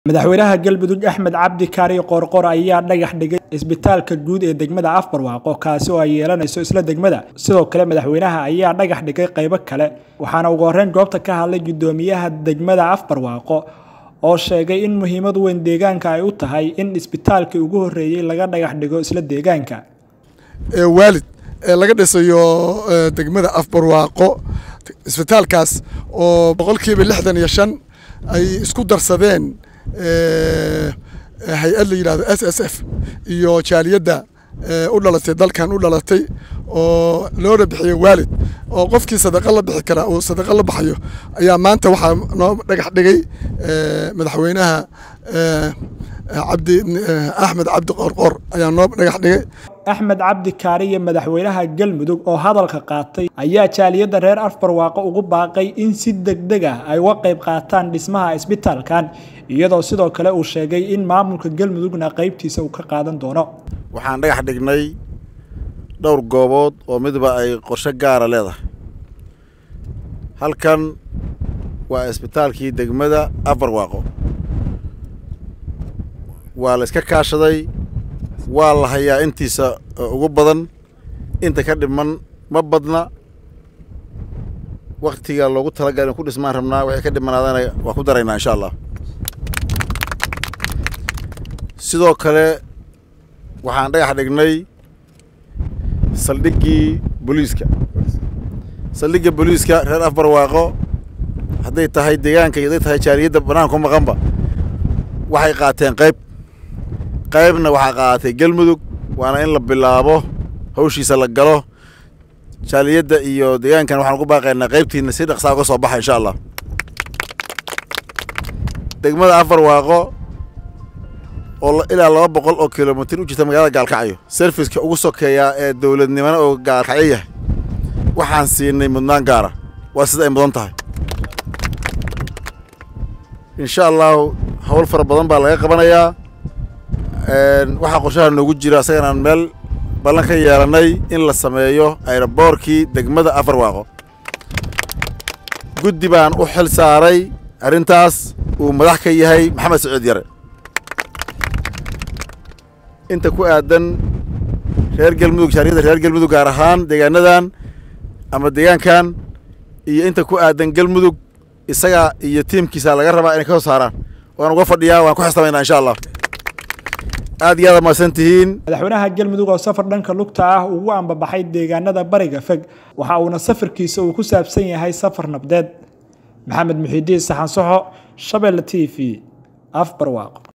madaxweynaha galmudug axmed cabdi kaari qoorqor ayaa dhagax dhigay isbitaalka guud ee degmada afbarwaaqo kaasi oo ay yeelanayso isla degmada sidoo kale madaxweynaha ayaa dhagax dhigay qaybo kale waxaana ugu horreyn goobta ka hadlay guddoomiyaha degmada afbarwaaqo oo sheegay in muhiimad weyn deegaanka ay u tahay in isbitaalkii ugu horreeyey laga dhagax dhigo isla deegaanka waalid ee laga dhisayo degmada afbarwaaqo isbitaalkaas oo boqolkiiba lixdan iyo shan ay isku darsadeen hay-ad la yidhahdo s s f iyo jaaliyadda u dhalatay dalkan u dhalatay oo loona bixiyo waalid oo qofkii sadaqa la bixi karaa uu sadaqa la baxayo ayaa maanta waxaa noo dhagax dhigay madaxweynaha cabdi axmed cabdi qoorqoor ayaa noo dhagax dhigay axmed cabdi kaari iyo madaxweynaha galmudug oo hadalka qaatay ayaa jaaliyadda reer afbarwaaqo ugu baaqay in si degdeg ah ay uga qayb qaataan dhismaha isbitaalkan iyadoo sidoo kale uu sheegay in maamulka galmudugna qaybtiisa uu ka qaadan doono waxaan dhagax dhignay dhowr goobood oo midba ay qorshe gaara leedahay halkan waa isbitaalkii degmada afarwaaqo waa la iska kaashaday waa la hayaa intiisa ugu badan inta ka dhiman ma badna waktiga loogu talagal in ku dhismaan rabnaa waxay ka dhimanaadana waa ku daraynaa insha allah sidoo kale waxaan dhagax dhignay saldhiggii booliiska saldhigga booliiska reer afbarwaaqo hadday tahay deegaanka iyo hadday tahay jaaliyadda banaanka ku maqanba waxay qaateen qayb qaybna waxaa qaadatay galmudug waana in la bilaabo hawshiisa la galo jaaliyadda iyo deegaankan waxaan ugu baaqaynaa qaybtiina si dhaqsaa uga soo baxa insha allah degmada afarwaaqo oo ilaa laba boqol oo kilomitir u jirta magaalada gaalkacyo serviska ugu sokeeyaa ee dowladnimona oo gaalkacyo yahay waxaan siinay mudnaan gaara waa sida ay mudan tahay insha allahu hawl fara badan baa laga qabanayaa waxaa qorshaha noogu jira isaganaan meel ballan ka yeelannay in la sameeyo ayroboorkii degmada afarwaaqo guddi baan u xil saaray arrintaas uu madax ka yahay maxamed saciid yare inta ku aadan reer galmudug jaaliyadda reer galmudug gaar ahaan deegaanadan ama deegaankan iyo inta ku aadan galmudug isaga iyo tiimkiisa laga rabaa inay ka soo saaraan waan uga fadhiyaa waan ku xisamaynaa insha allah aad iyo aad mahadsan tihiin madaxweynaha galmudug oo safar dhanka lugta ah ugu ambabaxay deegaanada bariga fog waxa uuna safarkiisa uu ku saabsan yahay safar nabdeed maxamed muxiidiin saxan soxo shabeelle t v afbarwaaqo